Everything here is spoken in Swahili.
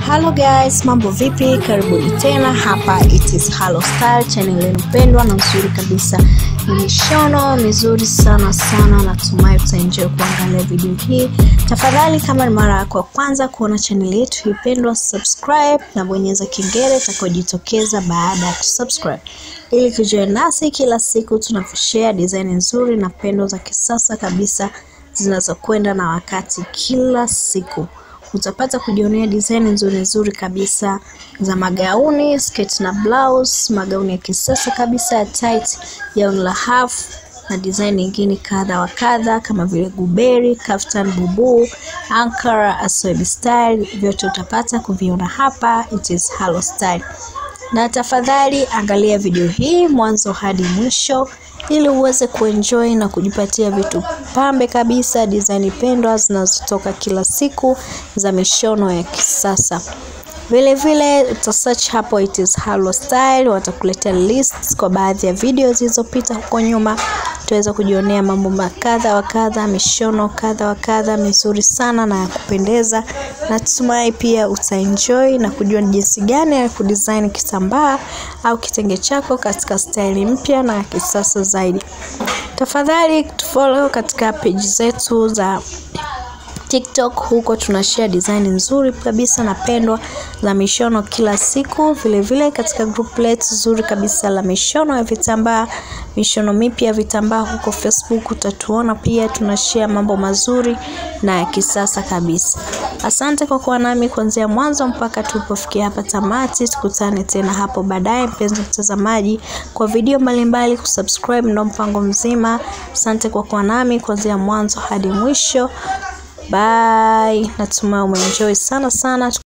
Hello guys, mambo vipi? Karibuni tena hapa it is Halo Style channel yenu pendwa na nzuri kabisa. Ni mishono mizuri sana sana, natumai utaenjoy kuangalia video hii. Tafadhali, kama ni mara yako ya kwanza kuona channel yetu hii pendwa, subscribe na bonyeza kengele itakayojitokeza baada ya kusubscribe ili kujoin nasi kila siku tunavyoshare design nzuri na pendo za kisasa kabisa zinazokwenda na wakati kila siku utapata kujionea design nzuri nzuri kabisa za magauni, sketi na blouse, magauni ya kisasa kabisa ya tight, gauni la half na design nyingine kadha wa kadha kama vile guberi, kaftan, bubu, ankara, aswebi style, vyote utapata kuviona hapa. It is Halo Style, na tafadhali angalia video hii mwanzo hadi mwisho ili uweze kuenjoy na kujipatia vitu pambe kabisa, design pendwa zinazotoka kila siku za mishono ya kisasa. Vile vile uta search hapo it is Halo Style, watakuletea lists kwa baadhi ya video zilizopita huko nyuma. Utaweza kujionea mambo makadha wa kadha, mishono kadha wa kadha mizuri sana na ya kupendeza. Natumai pia utaenjoy na kujua ni jinsi gani ya kudesign kitambaa au kitenge chako katika staili mpya na ya kisasa zaidi. Tafadhali tufollow katika page zetu za TikTok huko tunashare design nzuri kabisa na pendwa la mishono kila siku. Vile vile katika group letu zuri kabisa la mishono ya vitambaa, mishono mipya ya vitambaa huko Facebook utatuona pia, tunashare mambo mazuri na ya kisasa kabisa. Asante kwa kuwa nami kuanzia mwanzo mpaka tulipofikia hapa tamati. Tukutane tena hapo baadaye, mpenzi mtazamaji, kwa video mbalimbali. Kusubscribe ndo mpango mzima. Asante kwa kuwa nami kuanzia mwanzo hadi mwisho. Bye, natumai umeenjoy sana sana.